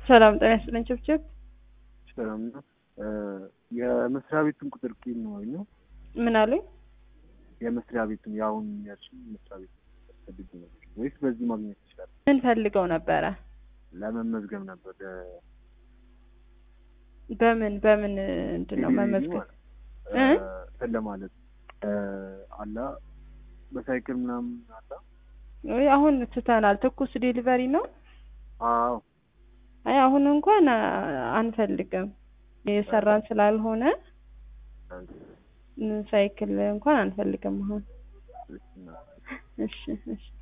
ሰላም ጤና ይስጥልኝ ችብችብ ሰላም ነው። የመስሪያ ቤቱን ቁጥር ኪን ነው ነው ምን አሉኝ? የመስሪያ ቤቱን የአሁን ያልሽኝ መስሪያ ቤት ፈልግ ነው ወይስ በዚህ ማግኘት ይችላል? ምን ፈልገው ነበረ? ለመመዝገብ ነበር በምን በምን እንትን ነው መመዝገብ እ? እንትን ለማለት አላ በሳይክል ምናምን አላ ወይ አሁን ትተናል። ትኩስ ዴሊቨሪ ነው። አዎ አይ አሁን እንኳን አ- አንፈልግም የሰራን ስላልሆነ ሳይክል እንኳን አንፈልግም አሁን። እሺ እሺ